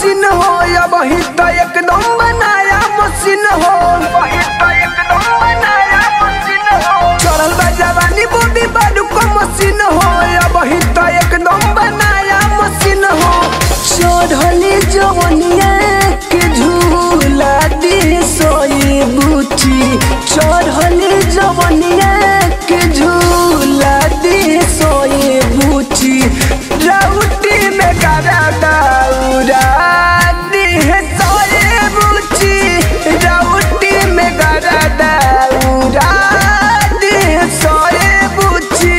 machine हो या वही तो एकदम बनाया मशीन हो वही तो एकदम बनाया मशीन हो चढ़ल बा जवानी बॉडी बालू को मशीन हो या वही तो एकदम बनाया मशीन हो चढ़ली जवनिया के झूला दी सोई बूची चढ़ली जवनिया के झूला दी सोई बूची राउटी में करा दाउरा दी है सोई बूची राउटी में करा दाउरा दी है सोई बूची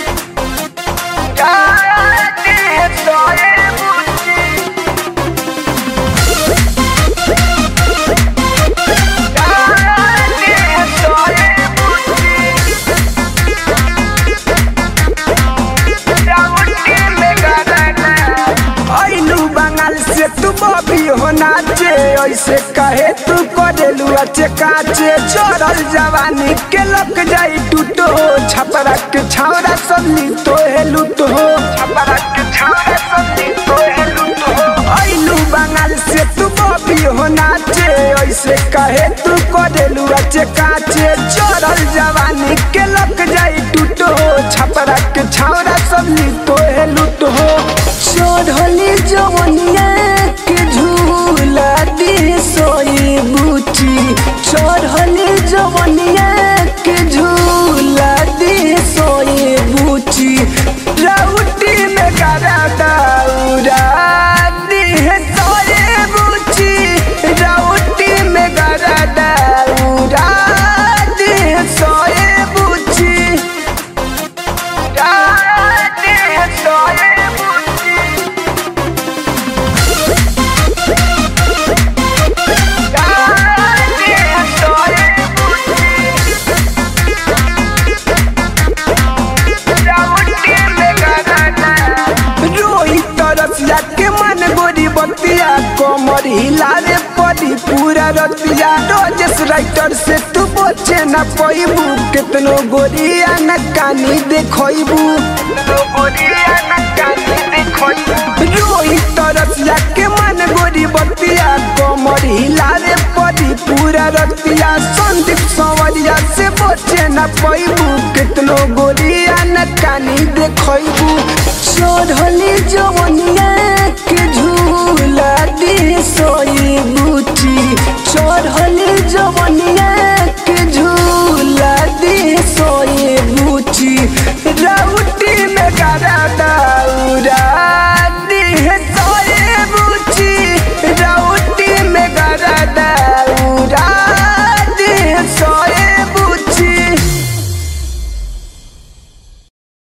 दी है सोई बूची आइलू बंगाल से तू बॉबी हो नाचे ऐसे कहे तू करेलू अच्छे काचे चोरल जवानी के लग जाई टूटो छपरा के छावरा सल्ली तो है लूट हो छपरा के छावरा सल्ली तो है लूट हो आइलू बंगाल से तू बॉबी हो नाचे ऐसे कहे तू करेलू अच्छे काचे चोरल जवानी के लग जाई टूटो छपरा के छावरा सल्ली तो है लूट हो चढ़ली जवनिया के झूला दी सोई बूची चढ़ली जवनिया के झूला दी सोई बूची राउटी में करा दाउरा दी है सोई बूची राउटी में करा दाउरा दी है सोई बूची दी है सोई बूची रोहित रसिया के मन गोरी बतिया कमर हिलावे पड़ी पूरा रतिया रोजेस राइटर से तू बचे न पैबू कितनो गोरिया न कानी देखबू रोहित रसिया के मन गोरी बतिया कमर हिलावे पड़ी पूरा रतिया संदीप संवरिया से बचे न पैबू कितनो गोरिया न कानी देखबू चढ़ली जवनिया के झूला दी सोई बूटी चढ़ली जवनिया के झूला दी सोई बूटी